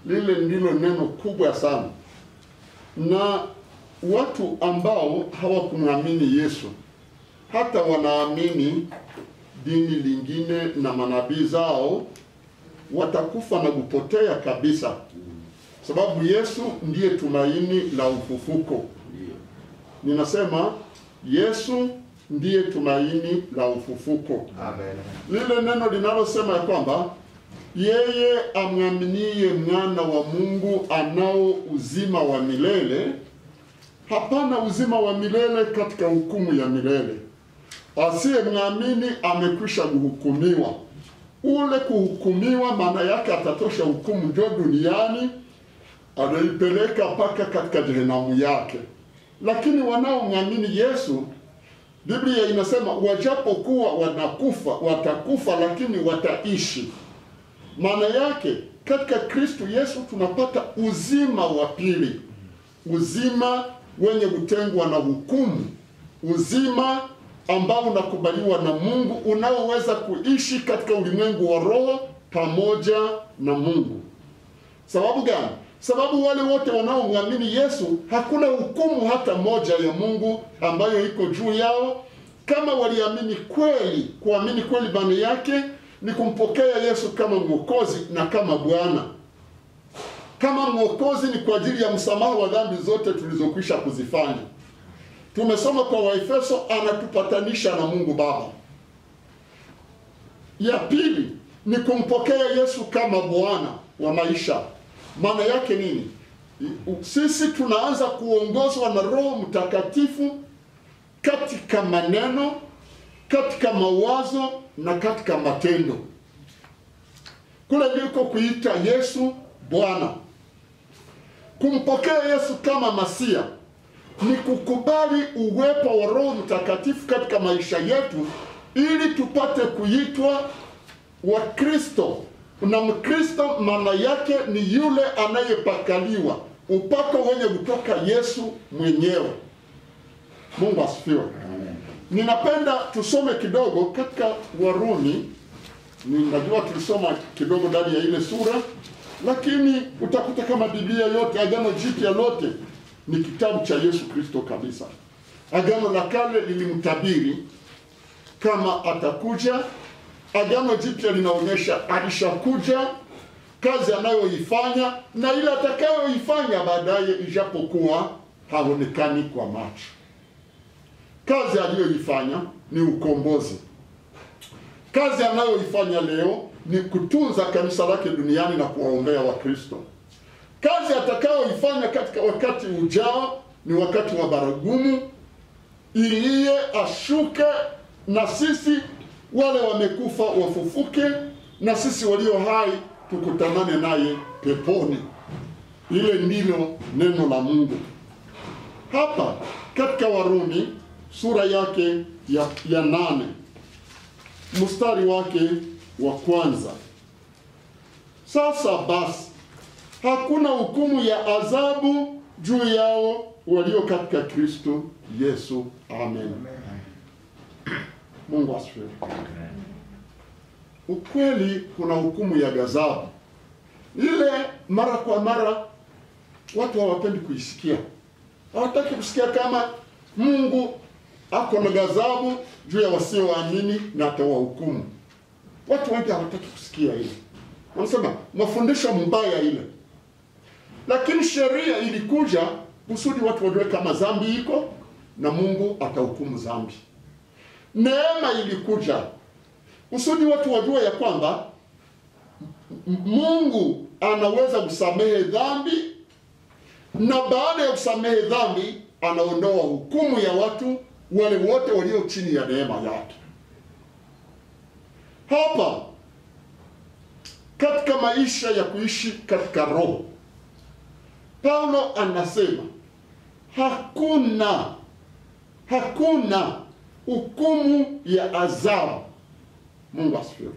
lile ndilo neno kubwa sana, na watu ambao hawakumwamini Yesu hata wanaamini dini lingine na manabii zao watakufa na kupotea kabisa, sababu Yesu ndiye tumaini la ufufuko. Ninasema Yesu ndiye tumaini la ufufuko. Amen. Lile neno linalosema ya kwamba yeye amwaminie mwana wa Mungu anao uzima wa milele. Hapana uzima wa milele katika hukumu ya milele. Asiyemwamini amekwisha kuhukumiwa. Ule kuhukumiwa maana yake atatosha hukumu njo duniani, anaipeleka mpaka katika jehenamu yake. Lakini wanaomwamini Yesu, Biblia inasema wajapokuwa wanakufa, watakufa lakini wataishi. Maana yake katika Kristo Yesu tunapata uzima wa pili, uzima wenye kutengwa na hukumu, uzima ambao unakubaliwa na Mungu, unaoweza kuishi katika ulimwengu wa roho pamoja na Mungu. Sababu gani? Sababu wale wote wanaomwamini Yesu, hakuna hukumu hata moja ya Mungu ambayo iko juu yao, kama waliamini kweli. Kuamini kweli maana yake ni kumpokea Yesu kama Mwokozi na kama Bwana. Kama Mwokozi ni kwa ajili ya msamaha wa dhambi zote tulizokwisha kuzifanya. Tumesoma kwa Waefeso, anatupatanisha na Mungu Baba. Ya pili ni kumpokea Yesu kama Bwana wa maisha. Maana yake nini? Sisi tunaanza kuongozwa na Roho Mtakatifu katika maneno, katika mawazo na katika matendo. Kule ndiko kuita Yesu Bwana. Kumpokea Yesu kama Masia ni kukubali uwepo wa Roho Mtakatifu katika maisha yetu ili tupate kuitwa Wakristo. Na Mkristo maana yake ni yule anayepakaliwa upako wenye kutoka Yesu mwenyewe. Mungu asifiwe. Ninapenda tusome kidogo katika Warumi. Ninajua tulisoma kidogo ndani ya ile sura, lakini utakuta kama Biblia yote, Agano Jipya lote ni kitabu cha Yesu Kristo kabisa. Agano la Kale lilimtabiri kama atakuja. Agano Jipya linaonyesha alishakuja, kazi anayoifanya na ile atakayoifanya baadaye, ijapokuwa haonekani kwa macho. Kazi aliyoifanya ni ukombozi. Kazi anayoifanya leo ni kutunza kanisa lake duniani na kuwaombea Wakristo. Kazi atakayoifanya katika wakati ujao ni wakati wa baragumu, iliye ashuke na sisi wale wamekufa wafufuke, na sisi walio hai tukutanane naye peponi. Ile ndilo neno la Mungu hapa katika Warumi sura yake ya, ya nane mstari wake wa kwanza. Sasa basi hakuna hukumu ya adhabu juu yao walio katika Kristo Yesu. Amen. Mungu asifiwe. Ukweli kuna hukumu ya ghadhabu, ile mara kwa mara watu hawapendi kuisikia, hawataki kusikia kama Mungu ako na ghadhabu juu ya wasioamini na atawahukumu. Watu wengi hawataki kusikia ile, wanasema mafundisho mbaya ile. Lakini sheria ilikuja kusudi watu wajue kama dhambi iko na Mungu atahukumu dhambi. Neema ilikuja kusudi watu wajue ya kwamba M- Mungu anaweza kusamehe dhambi na baada ya kusamehe dhambi anaondoa hukumu ya watu wale wote walio chini ya neema yake. Hapa katika maisha ya kuishi katika roho, Paulo anasema hakuna hakuna hukumu ya adhabu. Mungu asifiwe.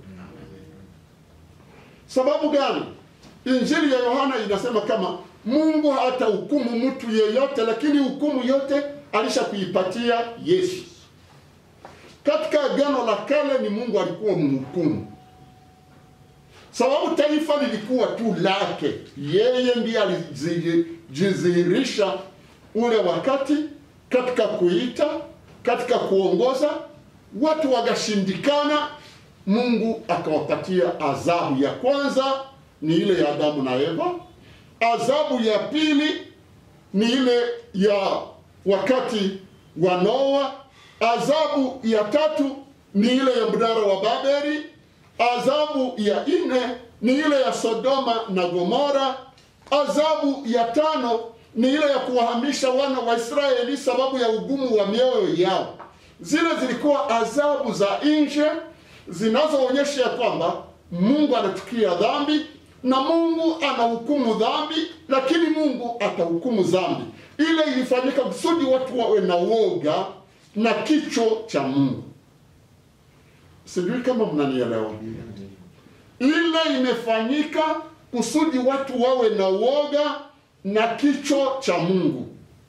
Sababu gani? Injili ya Yohana inasema kama Mungu hata hukumu mtu yeyote, lakini hukumu yote alisha kuipatia Yesu. Katika agano la kale ni Mungu alikuwa mhukumu. sababu taifa lilikuwa tu lake. Yeye ndiye alijidhihirisha ule wakati katika kuita, katika kuongoza, watu wakashindikana. Mungu akawapatia adhabu. Ya kwanza ni ile ya Adamu na Eva. Adhabu ya pili ni ile ya wakati wa Noa. Adhabu ya tatu ni ile ya mnara wa Babeli. Adhabu ya nne ni ile ya Sodoma na Gomora. Adhabu ya tano ni ile ya kuwahamisha wana wa Israeli sababu ya ugumu wa mioyo yao. Zile zilikuwa adhabu za nje zinazoonyesha ya kwamba Mungu anachukia dhambi na Mungu anahukumu dhambi, lakini Mungu atahukumu dhambi. Ile ilifanyika kusudi watu wawe na woga na kicho cha Mungu. Sijui kama mnanielewa. Ile imefanyika kusudi watu wawe na woga na kicho cha Mungu.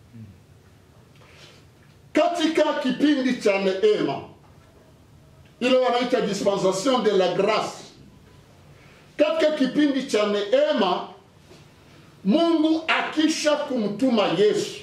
Katika kipindi cha neema, ile wanaita dispensation de la grace, katika kipindi cha neema, Mungu akisha kumtuma Yesu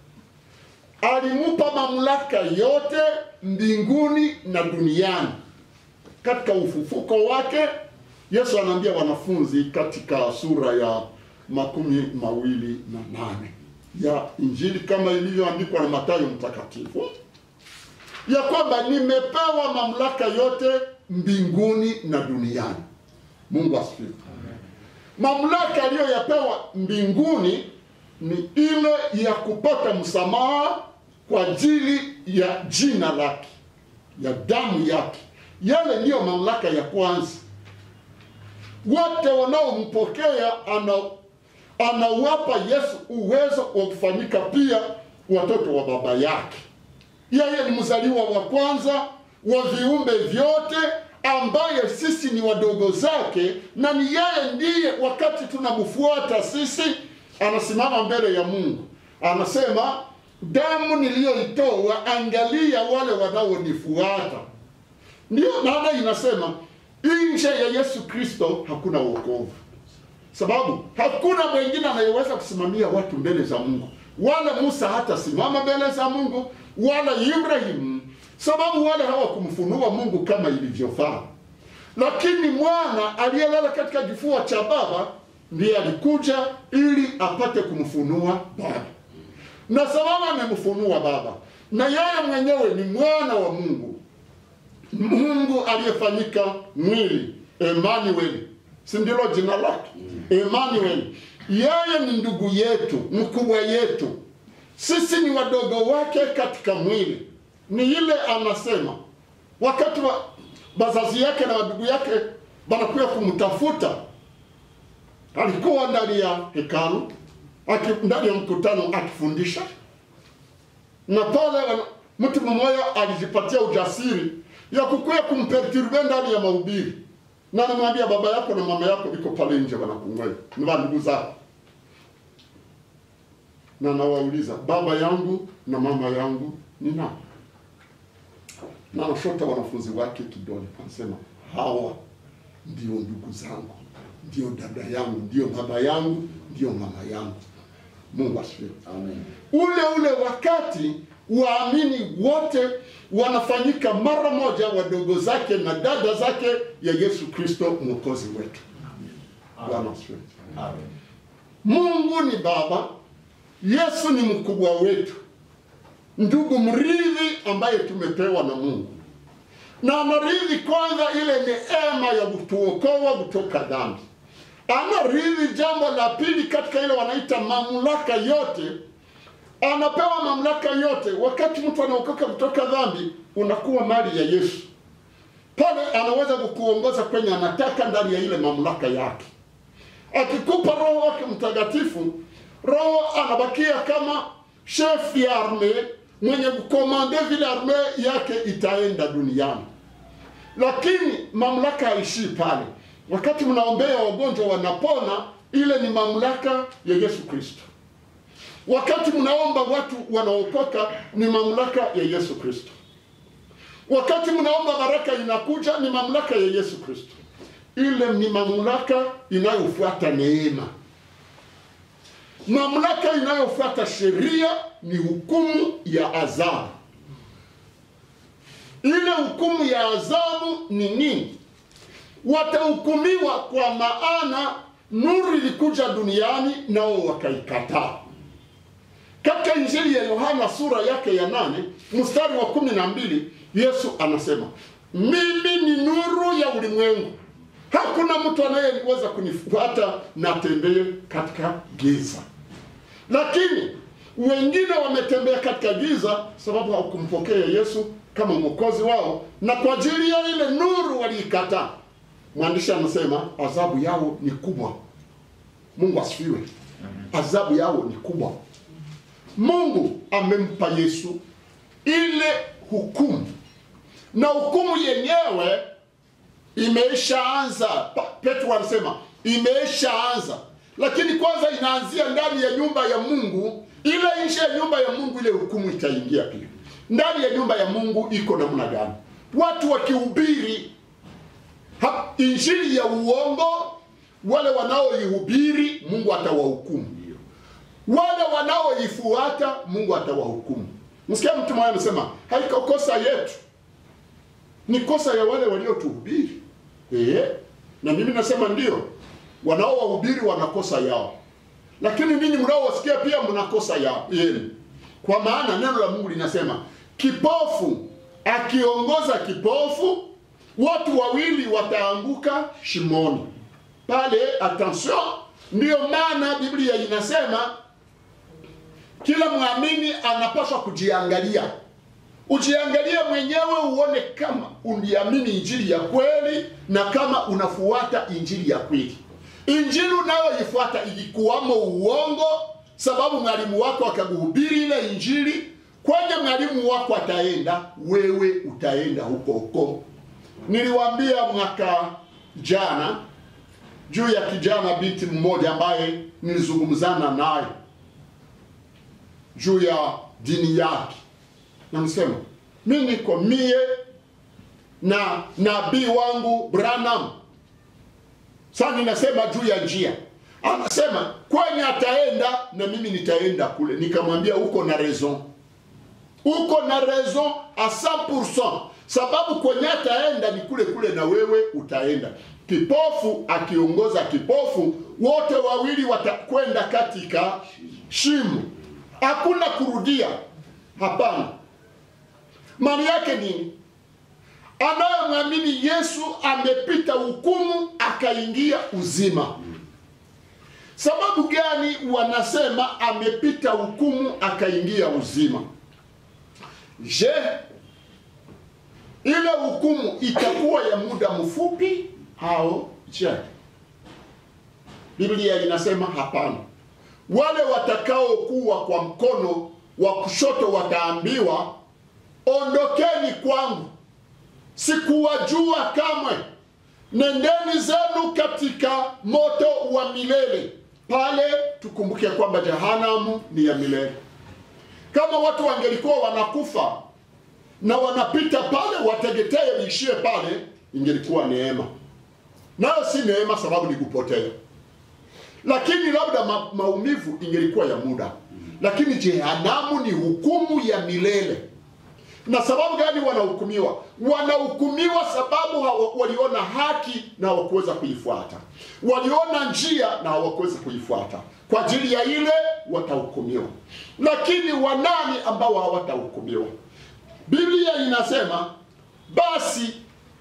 alimupa mamlaka yote mbinguni na duniani. Katika ufufuko wake, Yesu anaambia wanafunzi katika sura ya makumi mawili na nane ya Injili kama ilivyoandikwa na Mathayo mtakatifu ya kwamba nimepewa mamlaka yote mbinguni na duniani. Mungu asifiwe. Mamlaka aliyoyapewa mbinguni ni ile ya kupata msamaha kwa ajili ya jina lake, ya damu yake. Yale ndiyo mamlaka ya kwanza. Wote wanaompokea ana anawapa Yesu uwezo wa kufanyika pia watoto wa baba yake. Yeye ni mzaliwa wa kwanza wa viumbe vyote, ambaye sisi ni wadogo zake, na ni yeye ndiye, wakati tunamfuata sisi, anasimama mbele ya Mungu, anasema damu niliyoitoa, angalia wale wanaonifuata. Ndiyo maana inasema nje ya Yesu Kristo hakuna wokovu sababu hakuna mwingine anayeweza kusimamia watu mbele za Mungu. Wala Musa hatasimama mbele za Mungu, wala Ibrahimu, sababu wale hawakumfunua Mungu kama ilivyofaa. Lakini mwana aliyelala katika kifua cha baba ndiye alikuja ili apate kumfunua baba, na sababu amemfunua baba, na yeye mwenyewe ni mwana wa Mungu, Mungu aliyefanyika mwili, Emmanuel, si ndilo jina lake? Emmanuel, yeye ni ndugu yetu, mkubwa yetu, sisi ni wadogo wake katika mwili. Ni ile anasema wakati wa bazazi yake na wadugu yake banakuya kumtafuta, alikuwa ndani ya hekalu aki, ndani ya mkutano akifundisha, na pale mtu mmoja alijipatia ujasiri ya kukuya kumperturbe ndani ya mahubiri na namwambia baba yako na mama yako iko pale nje wanakung'oa, ni ndugu zako. Na nawauliza baba yangu na mama yangu ni nani? Na anashota wanafunzi wake kidole, anasema hawa ndio ndugu zangu, ndio dada yangu, ndio baba yangu, ndio mama yangu. Mungu asifiwe. Amen. Ule ule wakati waamini wote wanafanyika mara moja wadogo zake na dada zake ya Yesu Kristo mwokozi wetu. Bwana asifiwe. Amen. Mungu ni Baba, Yesu ni mkubwa wetu, ndugu mrithi ambaye tumepewa na Mungu, na anarithi kwanza ile neema ya kutuokoa kutoka dhambi. Anarithi jambo la pili katika ile wanaita mamlaka yote anapewa mamlaka yote. Wakati mtu anaokoka kutoka dhambi, unakuwa mali ya Yesu. Pale anaweza kukuongoza kwenye anataka ndani ya ile mamlaka yake. Akikupa Roho wake Mtakatifu, Roho anabakia kama chef ya arme mwenye kukomande vile arme yake itaenda duniani. Lakini mamlaka haishii pale. Wakati mnaombea wagonjwa wanapona, ile ni mamlaka ya Yesu Kristo. Wakati mnaomba watu wanaokoka ni mamlaka ya Yesu Kristo. Wakati mnaomba baraka inakuja ni mamlaka ya Yesu Kristo. ile ni mamlaka inayofuata neema. Mamlaka inayofuata sheria ni hukumu ya adhabu. Ile hukumu ya adhabu ni nini? Watahukumiwa kwa maana nuru ilikuja duniani nao wakaikataa. Katika Injili ya Yohana sura yake ya nane mstari wa kumi na mbili Yesu anasema mimi ni nuru ya ulimwengu, hakuna mtu anayeweza kunifuata na atembee katika giza. Lakini wengine wametembea katika giza sababu hawakumpokea Yesu kama mwokozi wao, na kwa ajili ya ile nuru waliikataa. Mwandishi anasema adhabu yao ni kubwa. Mungu asifiwe. Adhabu yao ni kubwa. Mungu amempa Yesu ile hukumu, na hukumu yenyewe imeshaanza. Pa- Petro anasema imeshaanza, lakini kwanza inaanzia ndani ya nyumba ya Mungu. Ile nje ya nyumba ya Mungu, ile hukumu itaingia pia. Ndani ya nyumba ya Mungu iko namna gani? Watu wakihubiri ha- injili ya uongo, wale wanaoihubiri Mungu atawahukumu wale wanaoifuata Mungu atawahukumu. Msikia mtu mmoja anasema haiko kosa yetu, ni kosa ya wale waliotuhubiri. Eh, na mimi nasema ndio, wanaowahubiri wana kosa yao, lakini ninyi mnaowasikia pia mna kosa yao yenu, kwa maana neno la Mungu linasema kipofu akiongoza kipofu, watu wawili wataanguka shimoni. Pale attention, ndiyo maana Biblia inasema kila mwamini anapaswa kujiangalia. Ujiangalie mwenyewe uone kama uniamini injili ya kweli na kama unafuata injili ya kweli. Injili unayoifuata ilikuwamo uongo, sababu mwalimu wako akakuhubiri ile injili, kwenye mwalimu wako ataenda, wewe utaenda huko huko. Niliwaambia mwaka jana juu ya kijana binti mmoja ambaye nilizungumzana naye juu ya dini yake, na msema mi niko mie na nabii wangu Branham. Sasa ninasema juu ya njia, anasema kwenye ataenda na mimi nitaenda kule. Nikamwambia uko na raison, uko na raison a 100%, sababu kwenye ataenda ni kule kule na wewe utaenda. Kipofu akiongoza kipofu, wote wawili watakwenda katika shimo, hakuna kurudia. Hapana. Maana yake nini? Anayemwamini Yesu amepita hukumu akaingia uzima. Sababu gani wanasema amepita hukumu akaingia uzima? Je, ile hukumu itakuwa ya muda mfupi au je? Biblia inasema hapana. Wale watakaokuwa kwa mkono wa kushoto wataambiwa, ondokeni kwangu, sikuwajua kamwe, nendeni zenu katika moto wa milele. Pale tukumbuke kwamba jehanamu ni ya milele. Kama watu wangelikuwa wanakufa na wanapita pale, wategetee viishie pale, ingelikuwa neema, nayo si neema, sababu ni kupotea lakini labda ma maumivu ingelikuwa ya muda, lakini jehanamu ni hukumu ya milele. Na sababu gani wanahukumiwa? Wanahukumiwa sababu hawa, waliona haki na hawakuweza kuifuata, waliona njia na hawakuweza kuifuata. Kwa ajili ya ile watahukumiwa. Lakini wanani ambao hawatahukumiwa? Biblia inasema basi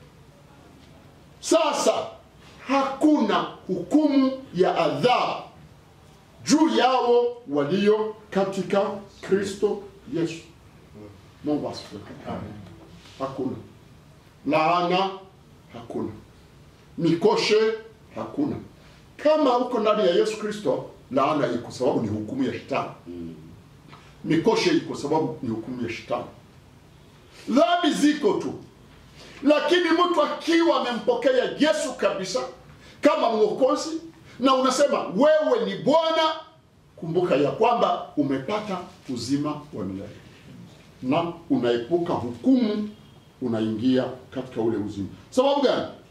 sasa hakuna hukumu ya adhabu juu yao walio katika Kristo Yesu. Mungu asifiwe. Hakuna laana, hakuna mikoshe, hakuna. Kama uko ndani ya Yesu Kristo, laana iko sababu ni hukumu ya shetani. Mikoshe iko sababu ni hukumu ya shetani. Dhambi ziko tu, lakini mtu akiwa amempokea Yesu kabisa kama mwokozi na unasema wewe ni Bwana, kumbuka ya kwamba umepata uzima wa milele na unaepuka hukumu, unaingia katika ule uzima. Sababu gani?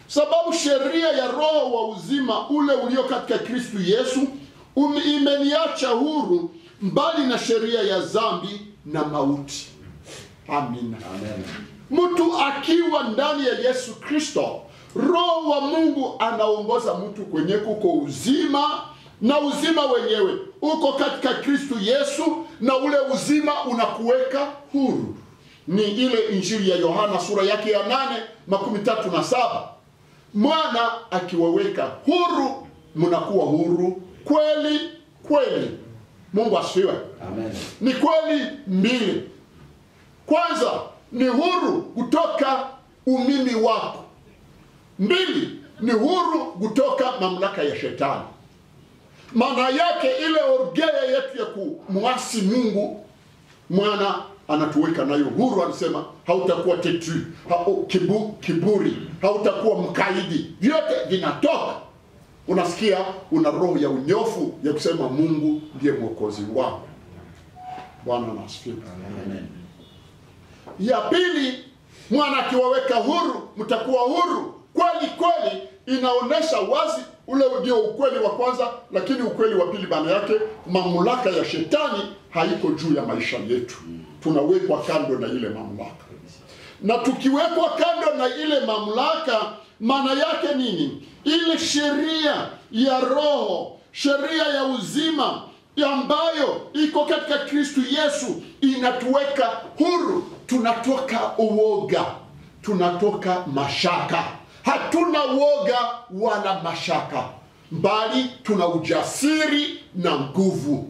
sababu sheria ya roho wa uzima ule ulio katika kristu yesu um, imeniacha huru mbali na sheria ya dhambi na mauti amina Amen. mtu akiwa ndani ya yesu kristo roho wa mungu anaongoza mtu kwenye kuko uzima na uzima wenyewe uko katika kristu yesu na ule uzima unakuweka huru ni ile injili ya yohana sura yake ya nane makumi tatu na saba mwana akiwaweka huru mnakuwa huru kweli kweli mungu asifiwe Amen. ni kweli mbili kwanza ni huru kutoka umimi wako mbili ni huru kutoka mamlaka ya shetani maana yake ile orgea yetu ya kumwasi mungu mwana anatuweka nayo huru anasema hautakuwa tetu ha, kibu, kiburi hautakuwa mkaidi vyote vinatoka unasikia una roho ya unyofu ya kusema mungu ndiye mwokozi wako bwana nasifiwe Amen. ya pili mwana akiwaweka huru mtakuwa huru kweli kweli inaonyesha wazi ule ndio ukweli wa kwanza lakini ukweli wa pili maana yake mamlaka ya shetani haiko juu ya maisha yetu tunawekwa kando na ile mamlaka na tukiwekwa kando na ile mamlaka maana yake nini ile sheria ya roho sheria ya uzima ambayo iko katika kristu yesu inatuweka huru tunatoka uoga tunatoka mashaka hatuna woga wala mashaka bali tuna ujasiri na nguvu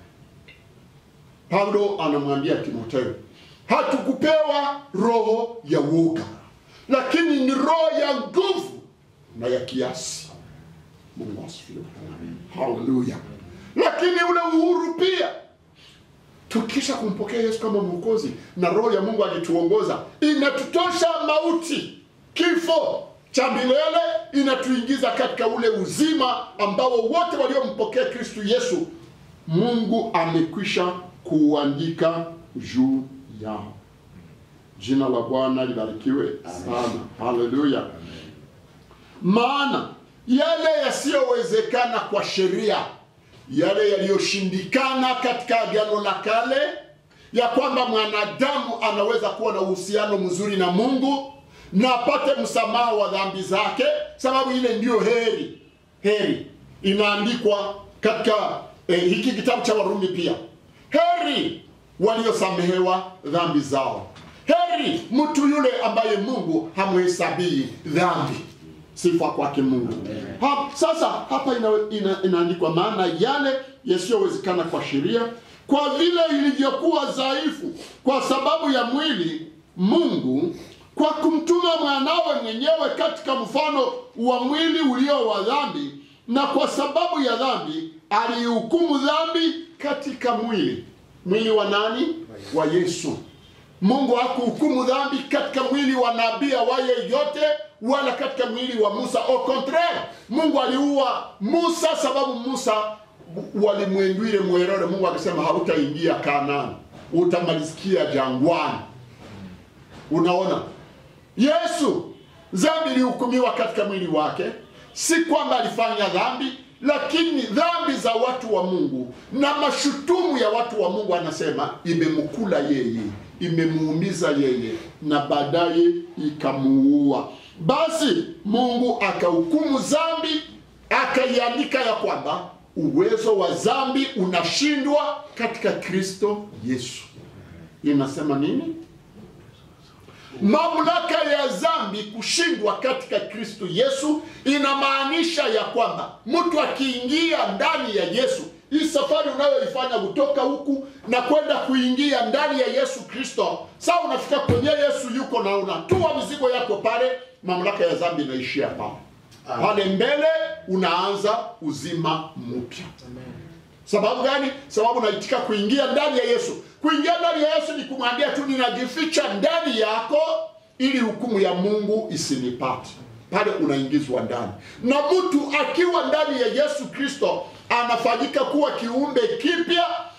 paulo anamwambia timotheo hatukupewa roho ya woga lakini ni roho ya nguvu na ya kiasi mungu asifiwe haleluya lakini ule uhuru pia tukisha kumpokea yesu kama mwokozi na roho ya mungu alituongoza inatutosha mauti kifo cha milele inatuingiza katika ule uzima ambao wote waliompokea kristu yesu mungu amekwisha kuuandika juu yao jina la bwana libarikiwe sana haleluya maana yale yasiyowezekana kwa sheria yale yaliyoshindikana katika agano la kale ya kwamba mwanadamu anaweza kuwa na uhusiano mzuri na mungu na apate msamaha wa dhambi zake sababu ile ndiyo heri heri inaandikwa katika eh, hiki kitabu cha warumi pia heri waliosamehewa dhambi zao heri mtu yule ambaye mungu hamhesabii dhambi sifa kwake mungu ha, sasa hapa ina, ina, inaandikwa maana yale yasiyowezekana kwa sheria kwa vile ilivyokuwa dhaifu kwa sababu ya mwili mungu kwa kumtuma mwanawe mwenyewe katika mfano wa mwili ulio wa dhambi na kwa sababu ya dhambi alihukumu dhambi katika mwili mwili wa nani wa yesu mungu hakuhukumu dhambi katika mwili wa nabii awaye yote wala katika mwili wa musa au contraire mungu aliua musa sababu musa walimwendwile mwerore mungu akasema hautaingia kanani utamalizikia jangwani unaona yesu dhambi ilihukumiwa katika mwili wake si kwamba alifanya dhambi lakini dhambi za watu wa mungu na mashutumu ya watu wa mungu anasema imemkula yeye imemuumiza yeye na baadaye ikamuua basi mungu akahukumu dhambi akaiandika ya kwamba uwezo wa dhambi unashindwa katika kristo yesu inasema nini mamlaka ya dhambi kushindwa katika kristo yesu inamaanisha ya kwamba mtu akiingia ndani ya yesu hii safari unayoifanya kutoka huku na kwenda kuingia ndani ya yesu kristo saa unafika kwenye yesu yuko na unatua mizigo yako pale mamlaka ya dhambi inaishia pale pale mbele unaanza uzima mpya sababu gani sababu naitika kuingia ndani ya yesu kuingia ndani ya yesu ni kumwambia tu ninajificha ndani yako ili hukumu ya mungu isinipate pale unaingizwa ndani na mtu akiwa ndani ya yesu kristo anafanyika kuwa kiumbe kipya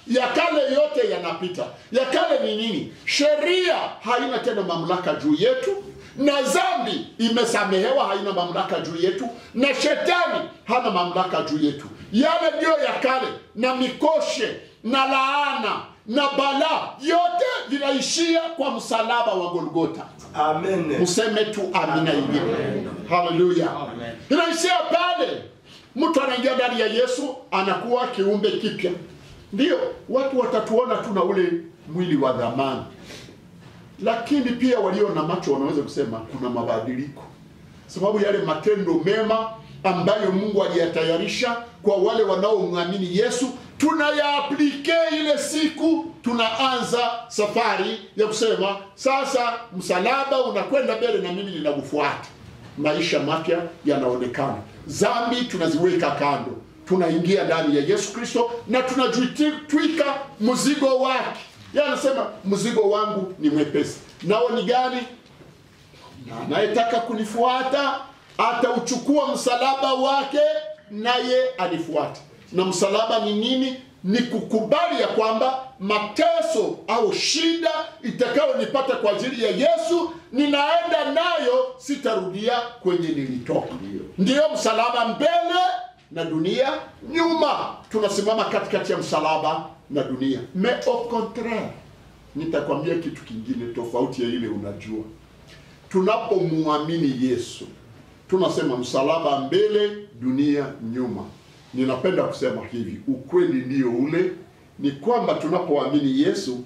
ya kale yote yanapita. Ya kale ni nini? Sheria haina tena mamlaka juu yetu, na dhambi imesamehewa, haina mamlaka juu yetu, na shetani hana mamlaka juu yetu. Yale ndiyo ya kale, na mikoshe na laana na balaa yote vinaishia kwa msalaba wa Golgota. Amen. Museme tu amina ingine. Haleluya. Inaishia pale. Mtu anaingia ndani ya Yesu anakuwa kiumbe kipya. Ndio, watu watatuona tu na ule mwili wa dhamani, lakini pia walio na macho wanaweza kusema kuna mabadiliko, sababu yale matendo mema ambayo Mungu aliyatayarisha kwa wale wanaomwamini Yesu tunayaaplike ile siku tunaanza safari ya kusema sasa, msalaba unakwenda mbele na mimi ninakufuata. Maisha mapya yanaonekana, dhambi tunaziweka kando, tunaingia ndani ya Yesu Kristo na tunajitwika mzigo wake. Yeye anasema mzigo wangu ni mwepesi. Nao ni gani? na anayetaka kunifuata atauchukua msalaba wake naye anifuate. Na msalaba ni nini? Ni kukubali ya kwamba mateso au shida itakayonipata kwa ajili ya Yesu ninaenda nayo, sitarudia kwenye nilitoka. Ndiyo msalaba mbele na dunia nyuma, tunasimama katikati ya msalaba na dunia. Mais au contraire, nitakwambia kitu kingine tofauti ya ile unajua tunapomwamini Yesu tunasema msalaba mbele, dunia nyuma. Ninapenda kusema hivi, ukweli ndio ule, ni kwamba tunapoamini Yesu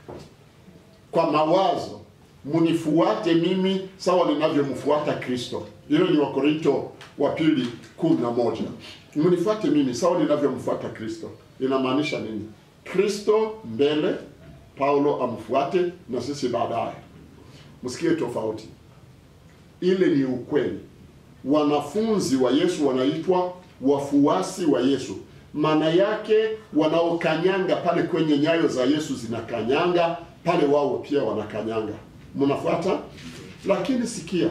kwa mawazo, munifuate mimi sawa ninavyomfuata Kristo. Hilo ni Wakorinto wa pili kumi na moja. Munifuate mimi sawa ninavyomfuata Kristo. Inamaanisha nini? Kristo mbele, Paulo amfuate na sisi baadaye. Msikie tofauti. Ile ni ukweli. Wanafunzi wa Yesu wanaitwa wafuasi wa Yesu, maana yake wanaokanyanga pale kwenye nyayo za Yesu zinakanyanga pale, wao pia wanakanyanga. Mnafuata? Lakini sikia,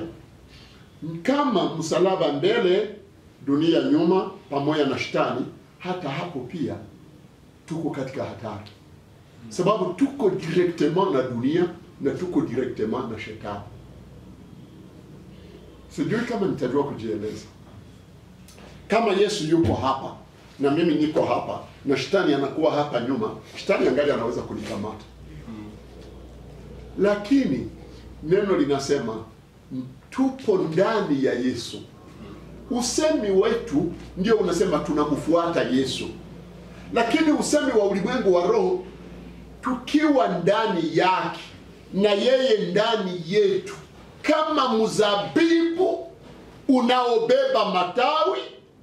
kama msalaba mbele, dunia nyuma, pamoja na shetani, hata hapo pia tuko katika hatari, sababu tuko directement na dunia na tuko directement na shetani. Sijui kama nitajua kujieleza. Kama Yesu yuko hapa na mimi niko hapa na shetani anakuwa hapa nyuma, shetani angali anaweza kunikamata, lakini neno linasema tupo ndani ya Yesu. Usemi wetu ndio unasema tunamfuata Yesu, lakini usemi wa ulimwengu wa roho, tukiwa ndani yake na yeye ndani yetu, kama mzabibu unaobeba matawi,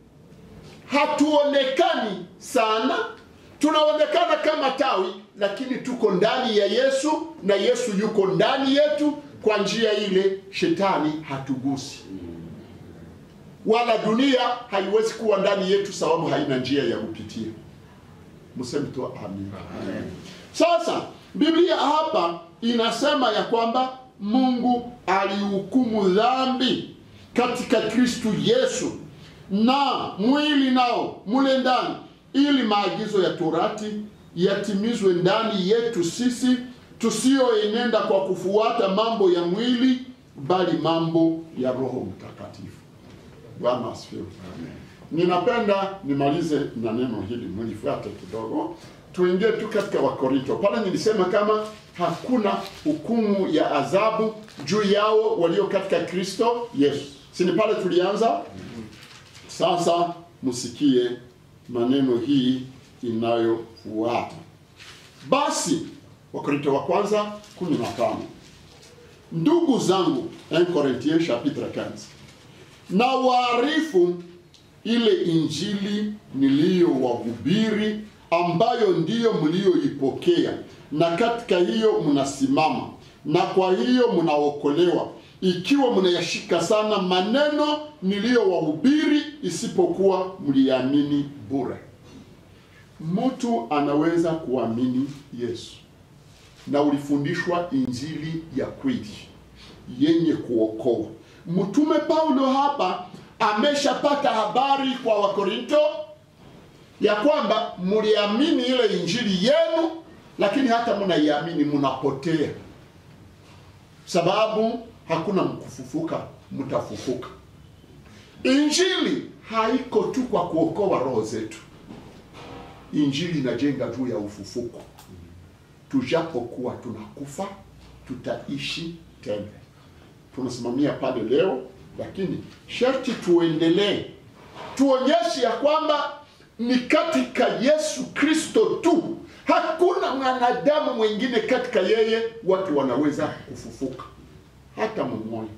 hatuonekani sana, tunaonekana kama tawi, lakini tuko ndani ya Yesu na Yesu yuko ndani yetu. Kwa njia ile shetani hatugusi, wala dunia haiwezi kuwa ndani yetu, sababu haina njia ya kupitia. Mseme tu amin. Sasa Biblia hapa inasema ya kwamba Mungu alihukumu dhambi katika Kristu Yesu na mwili nao mule ndani, ili maagizo ya torati yatimizwe ndani yetu sisi tusioenenda kwa kufuata mambo ya mwili, bali mambo ya Roho Mtakatifu. Bwana asifiwe. Ninapenda nimalize na neno hili, mlifuate kidogo, tuingie tu katika Wakorinto. Pale nilisema kama hakuna hukumu ya adhabu juu yao walio katika Kristo Yesu, si ni pale tulianza? Sasa msikie maneno hii inayofuata. Basi Wakorinto wa kwanza 15. Ndugu zangu, 1 Corinthiens chapitre 15. Na waarifu ile injili niliyowahubiri ambayo ndiyo mlioipokea, na katika hiyo mnasimama, na kwa hiyo mnaokolewa, ikiwa mnayashika sana maneno niliyowahubiri, isipokuwa mliamini bure. Mtu anaweza kuamini Yesu na ulifundishwa injili ya kweli yenye kuokoa. Mtume Paulo hapa ameshapata habari kwa Wakorinto ya kwamba mliamini ile injili yenu, lakini hata mnaiamini mnapotea, sababu hakuna mkufufuka, mtafufuka. Injili haiko tu kwa kuokoa roho zetu. Injili inajenga juu ya ufufuko. Tujapokuwa tunakufa, tutaishi tena. Tunasimamia pale leo, lakini sharti tuendelee, tuonyeshe ya kwamba ni katika Yesu Kristo tu, hakuna mwanadamu mwingine katika yeye watu wanaweza kufufuka, hata mmoja.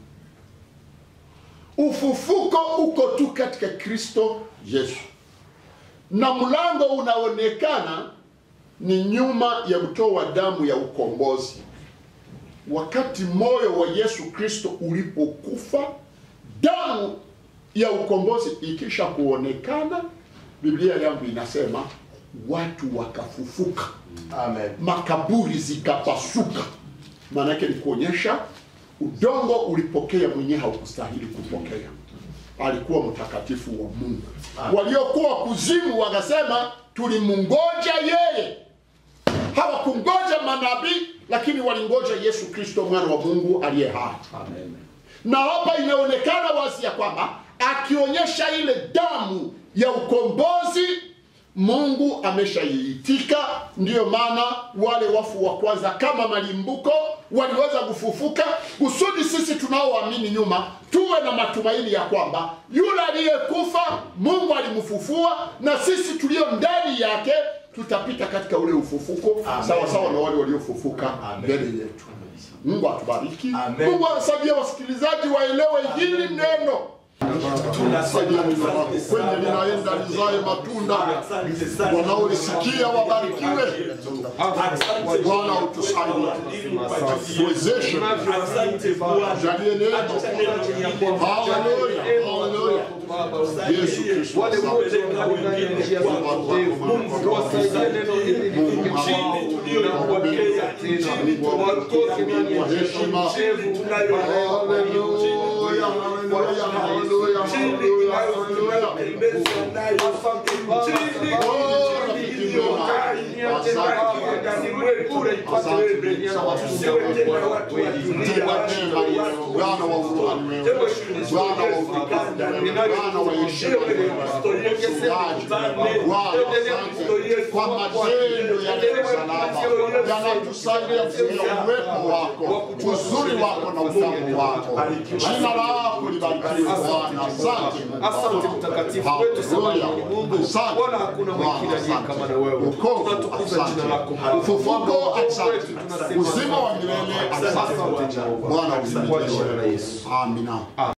Ufufuko uko tu katika Kristo Yesu, na mlango unaonekana ni nyuma ya mto wa damu ya ukombozi. Wakati moyo wa Yesu Kristo ulipokufa, damu ya ukombozi ikisha kuonekana, Biblia yangu inasema watu wakafufuka, Amen. makaburi zikapasuka. Maana yake ni kuonyesha udongo ulipokea mwenyewe haukustahili kupokea. Alikuwa mtakatifu wa Mungu. Waliokuwa kuzimu wakasema tulimngoja yeye. Hawakungoja manabii, lakini walingoja Yesu Kristo mwana wa Mungu aliye hai Amen. na hapa inaonekana wazi ya kwamba akionyesha ile damu ya ukombozi Mungu ameshaiitika. Ndiyo maana wale wafu wa kwanza kama malimbuko waliweza kufufuka, kusudi sisi tunaoamini nyuma tuwe na matumaini ya kwamba yule aliyekufa Mungu alimfufua, na sisi tulio ndani yake tutapita katika ule ufufuko Amen. sawa sawa na wale waliofufuka Amen. mbele yetu. Mungu atubariki. Amen. Mungu awasaidie wasikilizaji waelewe hili neno. Saidia neno lako kwenye linaenda lizae matunda, wanaolisikia wabarikiwe. Bwana utusaidie, tuwezeshe, jalie neno. Haleluya, haleluya. Yesu Kristo, wale wote asante. wanaoangalia njia za upotevu, Mungu wasaidie neno hili lifike chini na kuwapeleka nchini, watoke ndani ya Heshima. upotevu, Haleluya, haleluya, haleluya, haleluya, haleluya. Asante Baba, Oh, rafiki mwema. Asante. Tenda mema ni wewe, Bwana wa huruma ni wewe, Bwana wa utukufu ni wewe, Bwana wa heshima ni wewe, mchungaji ni wewe. Bwana, asante kwa matendo yale ya msalaba yanatusaidia kusikia uwepo wako, uzuri wako na utamu wako. Jina lako libarikiwe Bwana. Asante Mungu Asante Baba. mtakatifu wetu Haleluya. salama ni Mungu, Asante. wala hakuna Bwana, mwingine aliye asante. kama na wewe. Wokovu, Tunatukuza asante. jina lako. Ufufuko, asante. Tunasema Uzima wa milele, asante. Asante Jehova. Bwana Kwa jina la usifiwe. Yesu. Amina.